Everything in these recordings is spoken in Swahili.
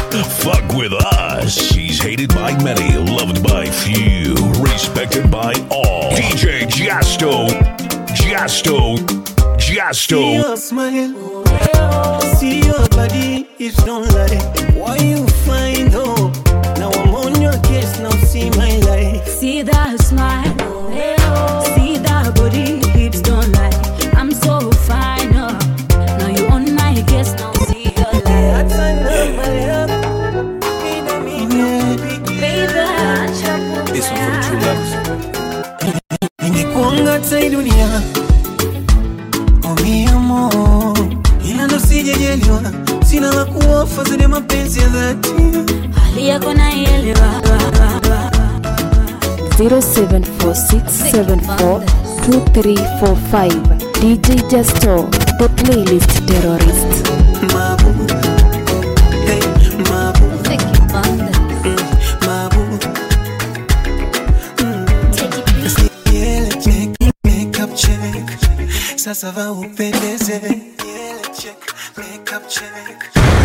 Fuck with us. She's hated by many, loved by few, respected by all. DJ Jasto. Jasto. See Jasto. your smile, see your body, it's don't lie. Why you find hope? Now I'm on your case, now see my life. See that smile, see that body, hips don't lie. I'm so fine, oh. Now you on my case, now see your life. That's another love. This one for true Ningekuanga hata hii dunia oh mi amor, ila ndo sijajaliwa, sina la kuofa zaidi ya mapenzi ya dhati. Hali yako naielewa. 0746742345 DJ Justo, the playlist terrorist. Mabu, hey, mabu, mabu. Yele check, makeup check. Sasa va upendeze. Yele check, makeup check.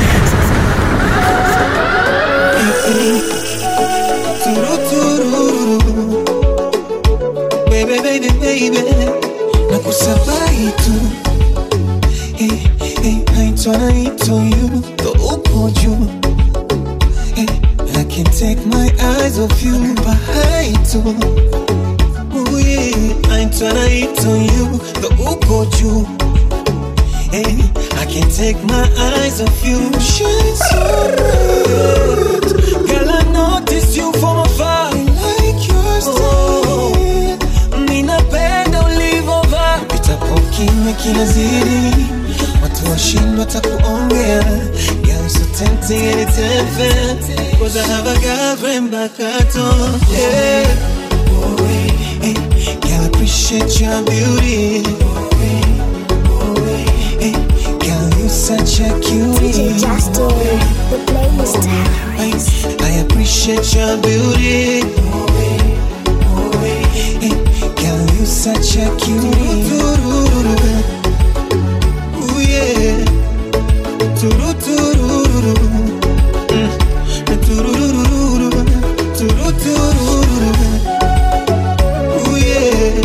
Hey, hey. Turu, tururu. Baby, baby, baby. Nakusabai tu. Hey, hey, naitwa naitwa you. Ndo uko juu. Hey, I can't take my eyes off you. Bahai tu. Ooh, yeah. I'm tryna hit on you, the uko juu. Hey, I can't take my eyes off you. Shine so bright. Girl, I notice you from afar. I like your style. Ninapenda ulivovaa. Pitapo kimya kinazidi. Watu washindwa takuongea. Girl, so tempting and it's unfair. Cause I have a girlfriend back at home. Yeah. Hey, girl, I appreciate your beauty. Hey, girl, you such a cutie. the playlist Hey, I appreciate your beauty. Hey, girl, you such a cutie. Ooh, yeah. Turururu. Mm. Turururu. Turururu. Ooh, yeah.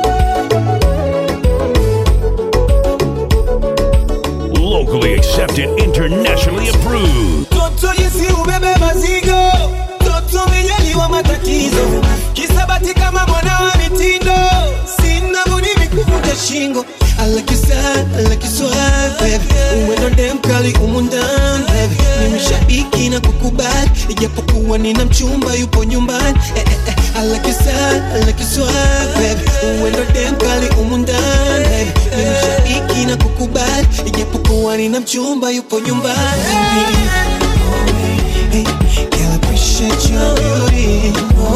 Locally accepted, internationally approved. Toto jinsi ubebe mazigo, toto mijaliwa matatizo, kisabati kama mwana wa mitindo, sina budi mikuvuta shingo. I like you sad, I like you swag, baby. Uwendo dem kali umu ndani, baby. Ni mshabiki na kukubali, ijapokuwa nina mchumba yupo nyumbani. Eh, eh, eh. I like you sad, I like you swag, baby. Uwendo dem kali umu ndani, baby. Ni mshabiki na kukubali, ijapokuwa nina mchumba yupo nyumbani. Hey, girl, I appreciate your beauty.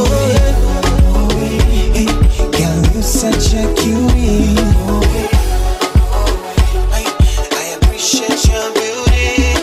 Hey, girl, you such a cutie. Hey, I appreciate your beauty.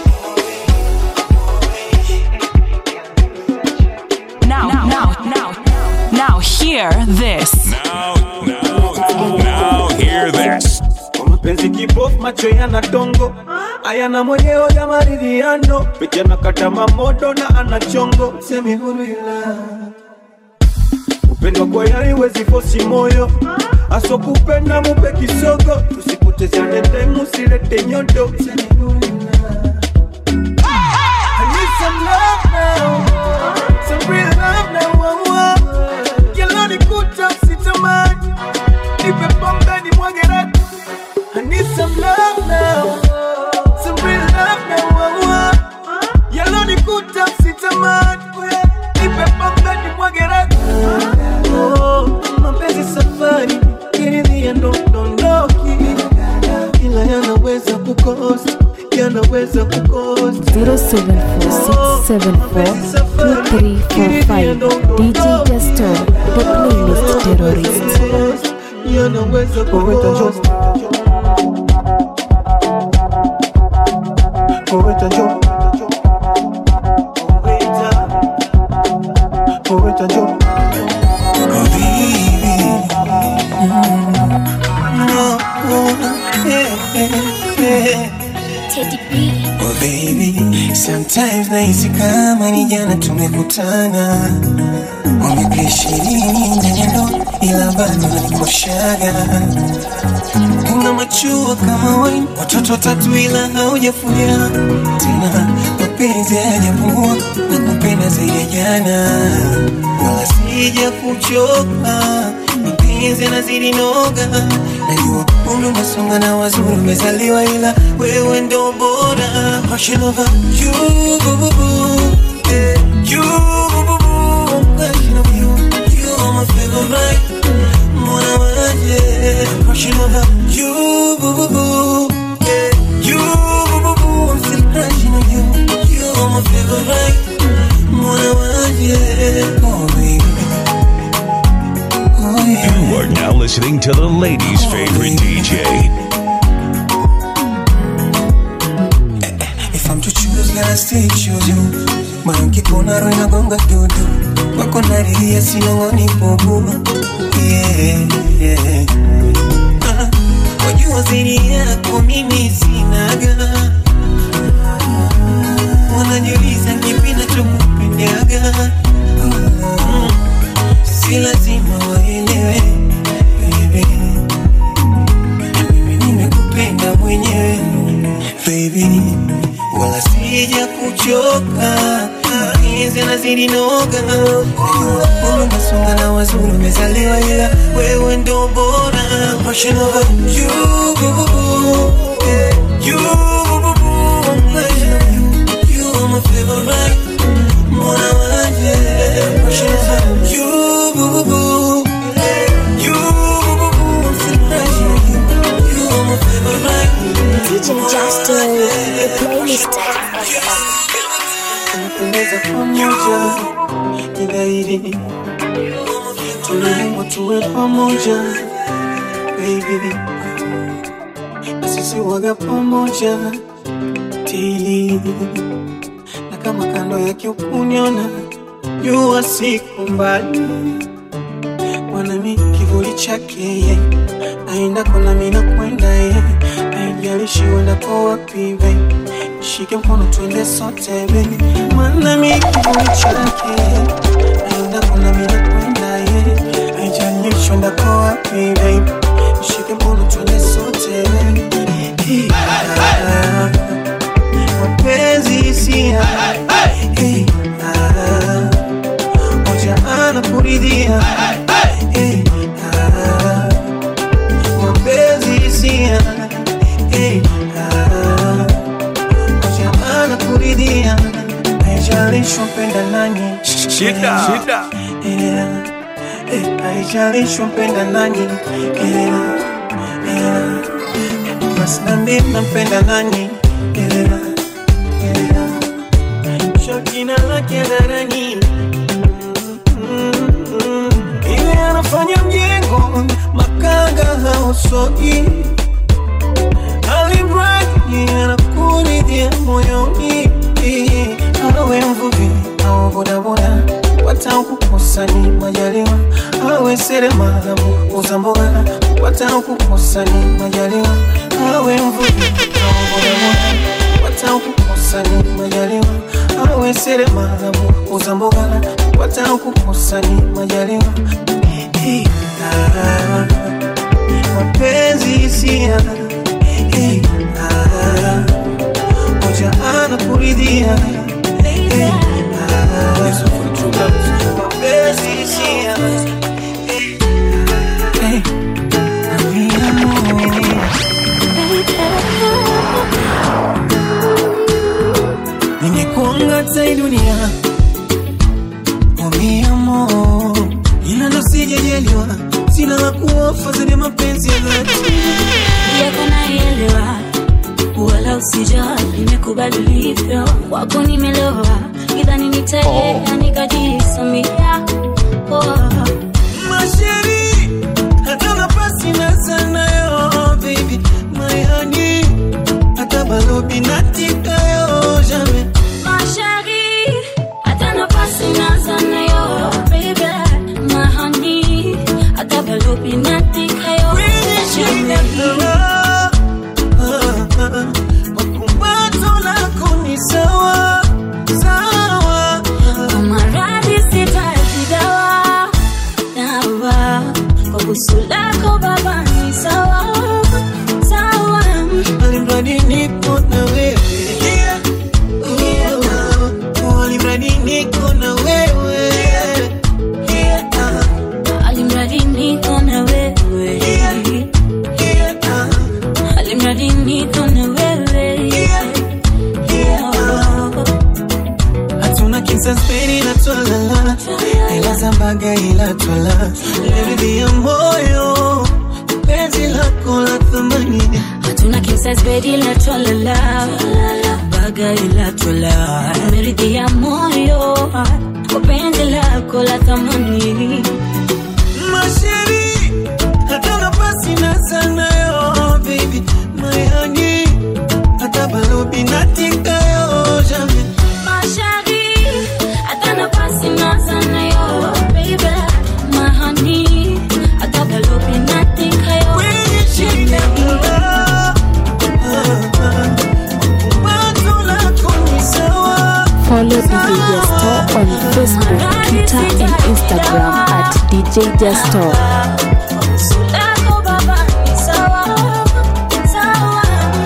Now, now, now, now, hear this. Now, now, now, hear this. Kwa mapenzi kibofu macho yana dongo ayana mwenyewe ya maridhiano picha na kata mamodo na ana chongo semi huru ila upendo kwa yari wezi fosi moyo asokupenda mupe kisogo tusipotezane time usilete nyodo semi huru ila I need some love now some real love now oh, oh. Kiloni kuta sitamani nipe pombe ni mwage rati I need some love now, some real love now. Oh, oh. Yellow ni kuta sitamani, nipe pombe ni mwage raki. Oh, mapenzi safari, kiridhia ndo dondoki, ila yanaweza kukosa, yanaweza kukosa. 0746742345 DJ Justo, the playlist terrorist. Yanaweza kukosa. Poeta Joe. Poeta Joe. Oh, baby. No, oh, yeah, yeah, yeah. Teddy B. Oh, Oh baby, sometimes nahisi kama ni jana tumekutana, miaka ishirini ndani ya ndoa, ila bado nanikoshaga. Una machua kama wine, watoto watatu ila haujafulia tena, mapenzi hayajapungua na kupenda zaidi ya jana, wala sija kuchoka mapenzi yanazidi noga, najua umri umesonga na wazuri umezaliwa, ila wewe ndo bora. Passion over you, boo, boo, boo. Yeah, you, boo, boo, boo. Passion over you, you are my favorite. Mwana waje. Passion over you, boo, boo, boo. Yeah, you, boo, boo, boo. I'm still crushing on you, you are my favorite. Mwana waje. Oh baby. Oh yeah. You are now listening to the ladies' favorite DJ. If I'm to choose, gotta stay choose you. Moyo nkikuona roho inagonga dudu, wako naridhia sinong'oni bubu. Yeah, yeah. Ah, Wajua zaidi yako mimi sinaga, wanajiuliza kipi nachokupendaga. Mm, Si lazima waelewe baby mimi nimekupenda mwenyewe baby, wala sija kuchoka, mapenzi yanazidi noga, najua umri umesonga na wazuri umezaliwa, ila wewe ndo bora. Passion over you, boo, boo, boo. Yeah, you, boo, boo, boo. I'm passion over you, you are my favorite. Mwana waje. Passion over you, boo, boo, boo. Yeah, you, boo, boo, boo. I'm still passion over you, you are my favorite. DJ Justo, the playlist. tunapendeza pamoja ni dhahiri tunaimba tuwe pamoja baby na sisi waga pamoja tili na kama kando yake ukuniona jua siku mbali mwanami kivuli chake ye aenda kona mina kwenda ye aijalishi uendako wapi baby shike mkono twende sote baby mwanami kivuli chake aenda kona mina kwenda ye aijalishi uendako wapi baby shike mkono twende sote baby Ah, mapenzi hisia Eh, ah, moja anakuridhia Eh, ah, mapenzi hisia Eh, ah, moja anakuridhia haijalishi mpenda nani Shida. Shida. Yeah. Eh, haijalishi mpenda nani Yeah. Yeah. basi na mimi nampenda nani Yeah. Yeah. Shakina lake hadharani ile anafanya mjengo makanga hausogi alimradi anakuridhia moyoni awe mvuvi au bodaboda watakukosa ni majaliwa awe seremala muuza mboga watakukosa ni majaliwa awe mvuvi au bodaboda watakukosa ni majaliwa awe seremala muuza mboga watakukosa ni majaliwa Eh, ah, mapenzi hisia Eh, ah, moja anakuridhia Eh, ah, mapenzi hisia Eh, amina. ningekuanga hata hii dunia umiamo ila ndo sijajaliwa sina la kuofa zenye mapenzi ya dhati yako naelewa, wala usijali, nimekubali ulivyo, kwako nimelewa, idhani nitaenda nikajisamia. Oh. masheri hata nafasi na sanayo baby my honey hata balobi natikayo jamais Ma chérie, hata nafasi naza nayo, baby, my honey, hata balobi natika yo, kwenye shida Jamais. kama, ah, ah, makumbato lako kinsasperi la twalala ila zambaga ila twala leridhi ya moyo penzi lako la thamani hatuna kisas bedi la twalala baga ila twala meridhia moyo kwa penzi lako la thamani masheri hata nafasi na sanayo baby mayani hata balobi natikayo jamais Mashari, hata nafasi na sana yo, baby, mahani, hata balobi natika yo. kwenye shida kula wazo lako ni sawa Follow DJ Justo on Facebook, Twitter, and Instagram at DJ Justo. Sulako baba ni sawa, sawa.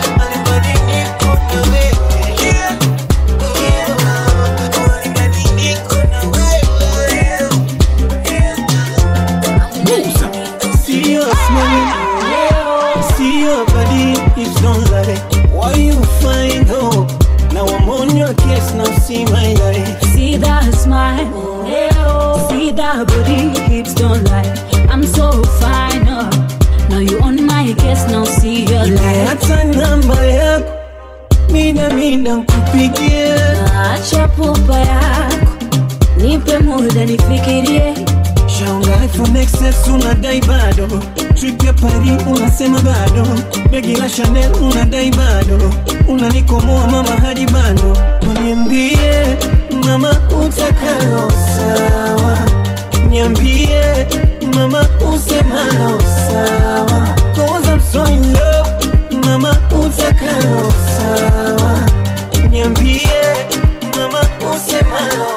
See your smile, see your body, hips don't lie. Why you find hope? Now I'm on your case, now see my life. See that smile, see that body, hips don't lie. I'm so fine, oh. Now you on my case, now see your light. hata namba yako mina mina nkupigie Acha pupa yako, nipe muda nifikirie. shaunga iphone XS unadai bado trip ya pari unasema bado begi la chanel unadai bado unanikomoa mama hadi bado waniambie mama utakalo sawa niambie mama usemalo sawa cause I'm so in love mama utakalo sawa niambie mama usemalo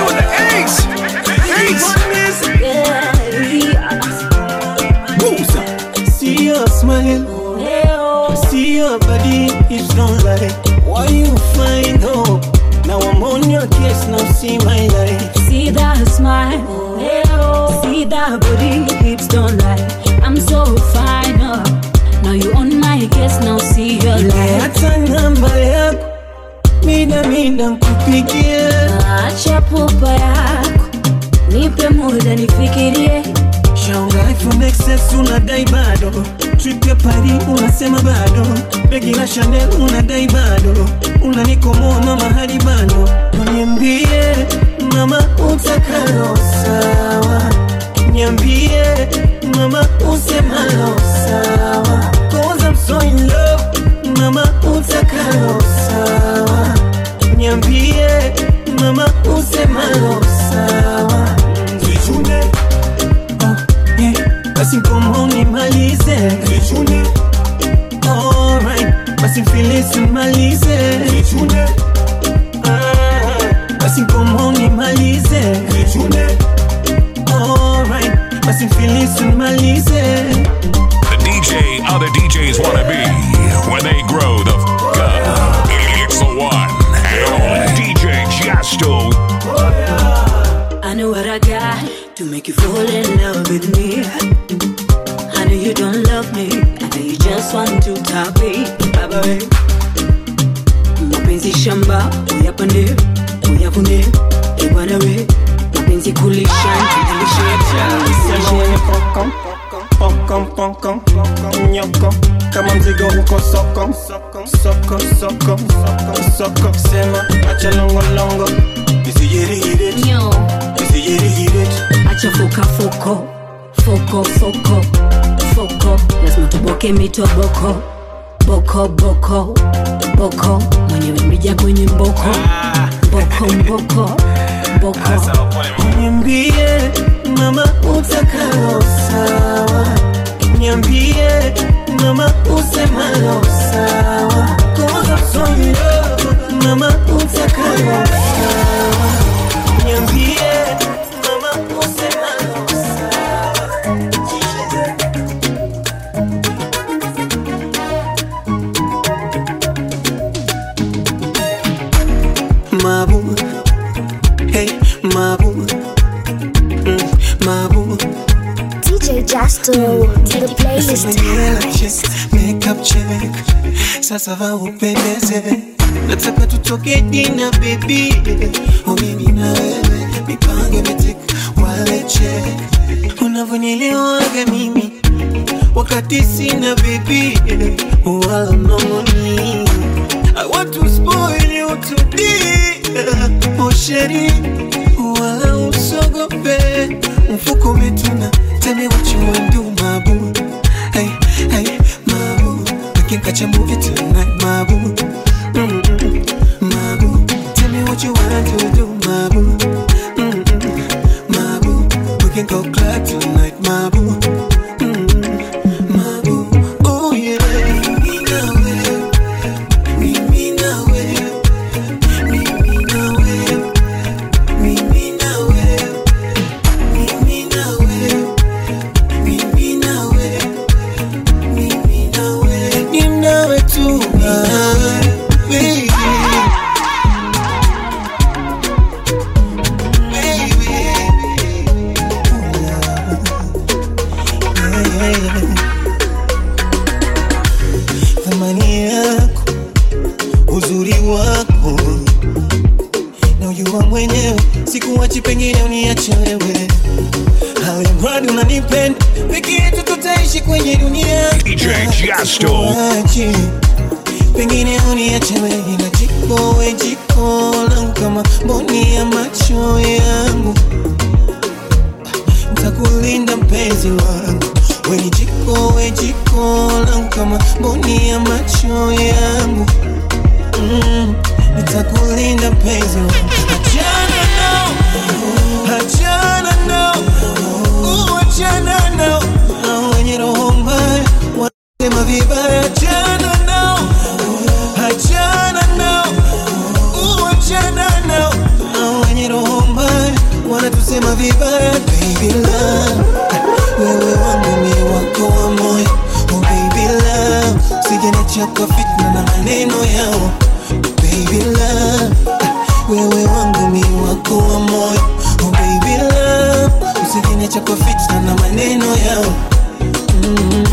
See your smile, see your body, hips don't lie. Why you find hope? Now I'm on your case, now see my life. See that smile, see that body, hips don't lie. I'm so fine, oh. Now you on my case, now see your light. hata namba yako mida mida nkupigie Acha pupa yako, nipe muda nifikirie. shaunga iphone XS unadai bado trip ya pari unasema bado begi la chanel unadai bado unanikomoa mama hadi bado waniambie mama utakalo sawa niambie mama usemalo sawa cause I'm so in love mama utakalo sawa niambie mama usemalo sawa Zichune Oh, yeah. Basi mkomo nimalize Zichune Alright Basi mfilisi malize Zichune Ah, Basi mkomo nimalize Zichune Alright Basi mfilisi malize The DJ other DJs want to be when they grow the f up. It's the one and only DJ Jasto. I know what I got to make you fall in love with me. I know you don't love me, I know you just want to top it. Baba we, mapenzi shamba, uyapande, uyavune, kibwana we, mapenzi kulisha, nilishe, Pokon, pokon, pokon, pokon, nyoko kama mzigo huko soko soko soko soko soko sema acha longo longo isijirihire nyo, isijirihire acha foka foko, foko foko, foko, lazima tuboke mitoboko, boko boko, boko, mwenyewe mrija kwenye mboko, mboko mboko, mboko. niambie mama utakalo sawa niambie mama usemalo sawa cause I'm so in love mama utakalo sawa niambie mama usemalo sawa Mabu, hey, Mabu, mm, Mabu. DJ Justo to the playlist Nywele check, makeup check, sasa va upendeze. nataka tutoke dina baby oh mimi na wewe mipango imetika wale check unavyonielewaga mimi wakati sina baby wala mnongoni I want to spoil you today oh sheri wala usogope mfuko umetuna tell me what you want do my boo hey hey my boo we can catch a movie tonight my boo Mm-mm, my boo tell me what you want to do my boo Mm-mm, my boo we can go club tonight my boo Mm-mm, my boo oh yeah mimi na wewe mimi na wewe mimi na wewe mimi na wewe mimi na wewe mimi na wewe mimi na wewe ni nawe tu ah, baby thamani yako uzuri wako na ujua mwenyewe sikuwachi pengine uniache wewe alimradi unanipenda peke yetu tutaishi kwenye dunia DJ Jasto. Sikuachi, pengine uniache wewe na jiko we jiko langu kama mboni ya macho yangu ntakulinda mpenzi wangu we ni jiko we jiko langu kama mboni ya macho yangu mm, nitakulinda mpenzi wangu achana nao achana nao uachana nao na wenye roho mbaya wanasema vibaya achana nao achana nao uachana nao na wenye roho mbaya wanatusema vibaya baby love wewe wangu ni wako wa moyo oh baby love usijeniacha kwa fitna na maneno yao baby love wewe wangu ni wako wa moyo oh baby love usijeniacha kwa fitna na maneno yao mm.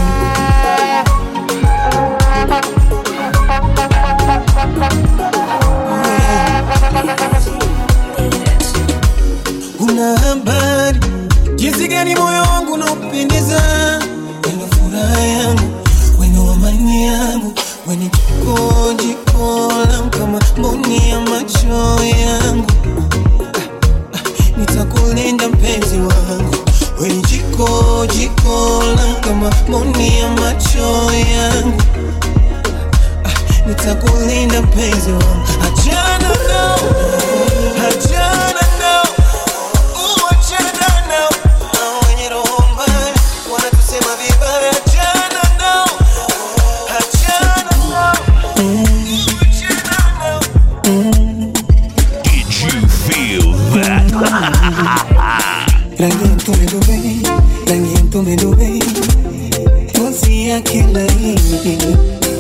una habari jinsi gani moyo wangu unaupendeza weno furaha yangu weno amani yangu weni jiko jiko langu kama mboni ya macho yangu Ah, ah, nitakulinda mpenzi wangu weni jiko jiko langu kama mboni ya macho yangu Ah, nitakulinda mpenzi wangu achana nao achana nao uachana nao na wenye roho mbaya wanatusema vibaya achana nao achana nao uachana nao Did you feel that? rangi ya mtume Dubai, rangi ya mtume Dubai, ngozi yake laini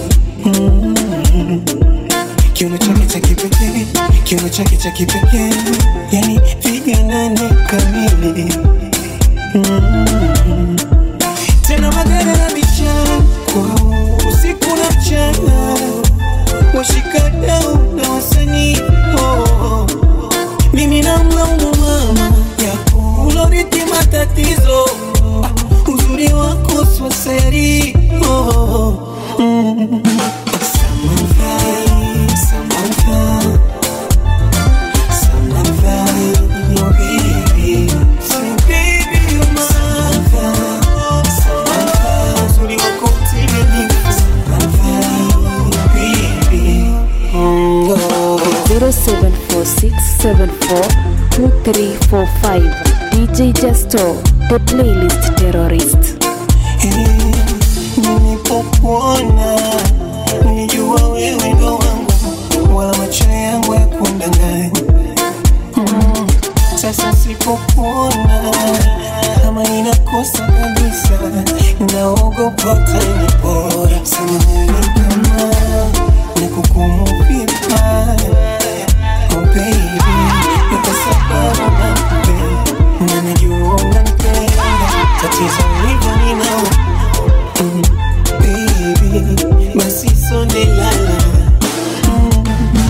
Mm. kiuno chake cha kipekee, kiuno chake cha kipekee, yani viganane kamili Mm. tena magari na vichako usiku na mchana, washikadau na wasanii oh. mimi namlaumu mama yako uloriti matatizo Ah, uzuri wako swaseri oh. mm. Samantha, Samantha, Samantha, oh baby. Say baby you're mine. Samantha, Samantha, uzuri wako utimilifu. Samantha, oh baby. Mm, oh. 0746742345 DJ Justo, the playlist terrorist. nilipokuona nilijua wewe ndo wangu wala macho yangu ya kundanganya Mm, sasa sipokuona kama ninakosa kabisa naogopa utanipora samahani kama nakukumu vibaya oh baby ni kwa sababu nakupenda na najua unanipenda tatizo hivyo ninao baby, basi sonelala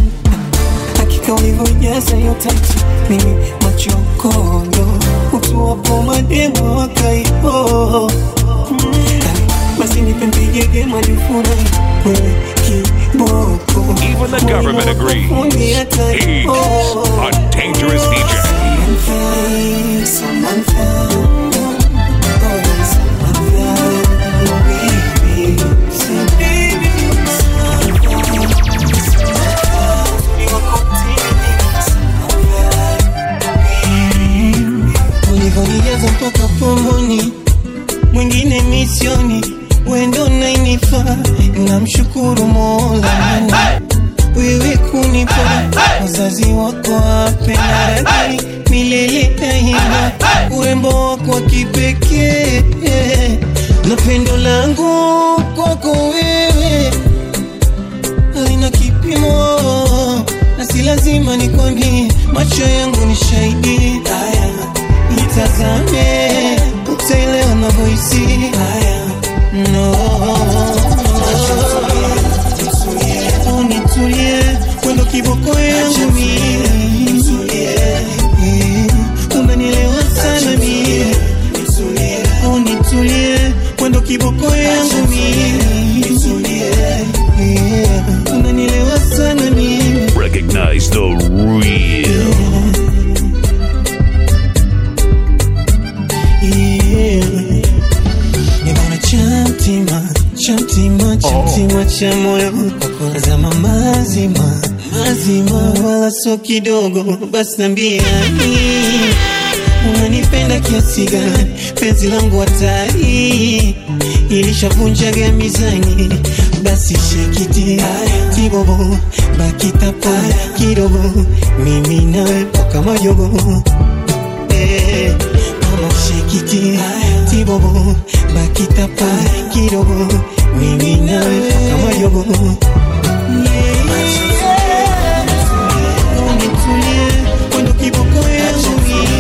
ulivyojaza hiyo tatu mimi machokondo utuwapo mademo wakaipo basi nipe mpigege majufurahi wewe kiboko Even the government agrees. He's a dangerous DJ. Samantha, oh, Samantha, baby, say baby, ulivyonijaza mpaka pomoni, mwingine misioni, wendo nainifa, namshukuru Mola wewe kunipa wazazi wako wape na radhi milele daima, urembo wako wa kipekee na pendo langu kwako wewe halina kipimo, na si lazima nikwambie, macho yangu ni shahidi. Haya, nitazame, utaelewa navyohisi. Haya, no unitulie, wendo kiboko yangu mimi, Eh, unanielewa sana mimi, unitulie, wendo kiboko yangu mimi, Eh, unanielewa sana mimi Recognize the real. Nimeona chamtima chamtima chamtima cha moyo zama mazima mazima, wala so kidogo. Basi nambiani unanipenda kiasi gani? Penzi langu hatari ilishavunjaga mizani, basi shekiti kibobo bakitapo kidogo, mimi nawe mpaka majogo Eh, mama shekiti tibobo bakitapa kidogo mimi nawe mpaka majogo unitulie kwendo kiboko yangu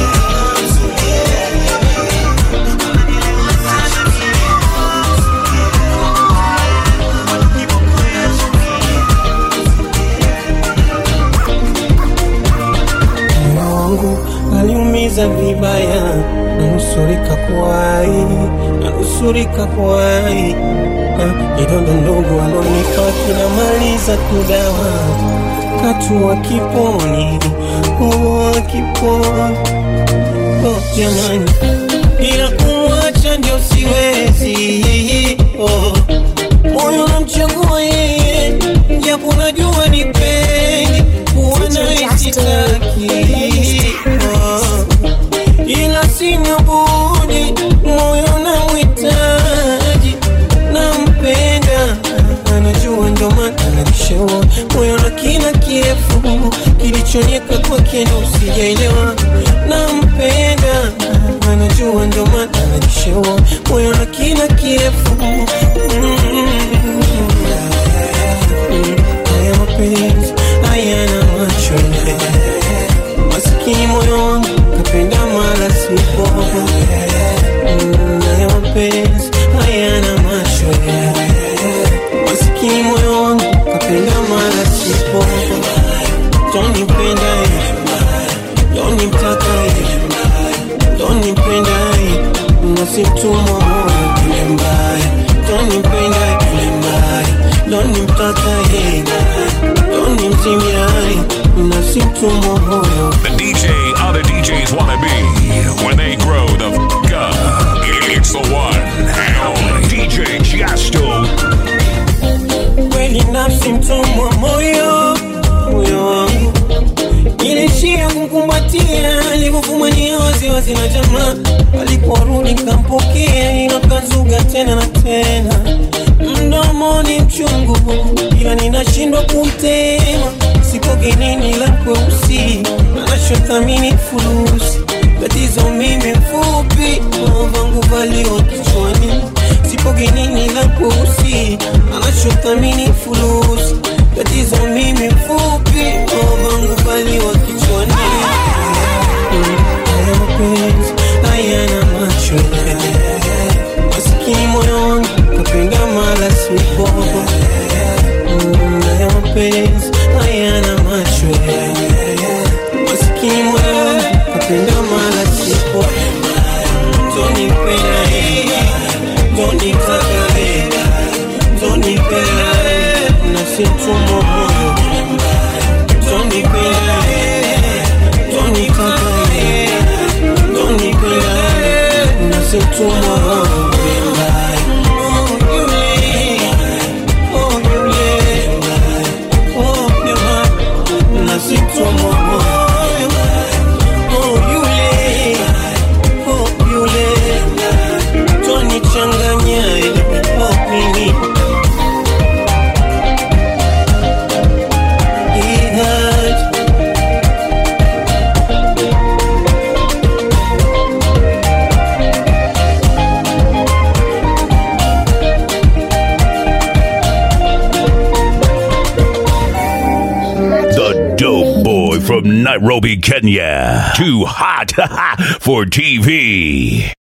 moyo wangu aliumiza vibaya, nanusurika kuwai, nanusurika kuwai. Ah, Kidonda ndogo alonipa kinamaliza kudawa, katua kiponi, oh, kiponi oh, jamani, ila kumwacha ndio siwezi oh. Moyo namchagua yeye, japo najua ni pendi kuwa naye sitaki Ah, ila sina budi, moyo namhitaji, nampenda, anajua ndo maana ananishaua moyo na kina kirefu kilichonyeka kwake ndo sijaelewa, nampenda, anajua ndo maana ananishaua moyo na kina kirefu mm. Haya mapenzi hayana macho masikini moyo wangu kapenda mala sipo Mm, haya mapenzi hayana macho masikini moyo wangu kapenda mala sipo tonipenda tonimtaka tonipenda nasimtumwa moyo kule mbaya tonipenda kule mbaya donimtaka donimtimia nasimtumwa moyo The DJ other DJs wanna be when they grow the f up. It's the one and only DJ Jasto. kweli nafsi mtumwa moyo moyo wangu ilishia kumkumbatia alivyofumania waziwazi na jamaa aliporudi kampokea ila kazuga tena na tena mdomoni mchungu ila ninashindwa kumtema sipo genini la kweusi anachothamini fulusi tatizo mimi mfupi vangu valiwa kichwani sipo genini la kweusi anachothamini fulusi tatizo mimi mfupi vangu valiwa kichwani haya mapenzi hayana macho masikini moyo wangu kapenda mala sipo Mm, haya mapenzi hayana macho nasimtumwa moyo tonipenda tonitaka tonipenda nasimtumwa moyo Oh, yule, oh, yule, oh, yule, nasimtumwa moyo Oh, yule, oh, yule, twanichanganya ila oh, mimi Ihaj. The dope boy from Nairobi, Kenya. Too hot for TV.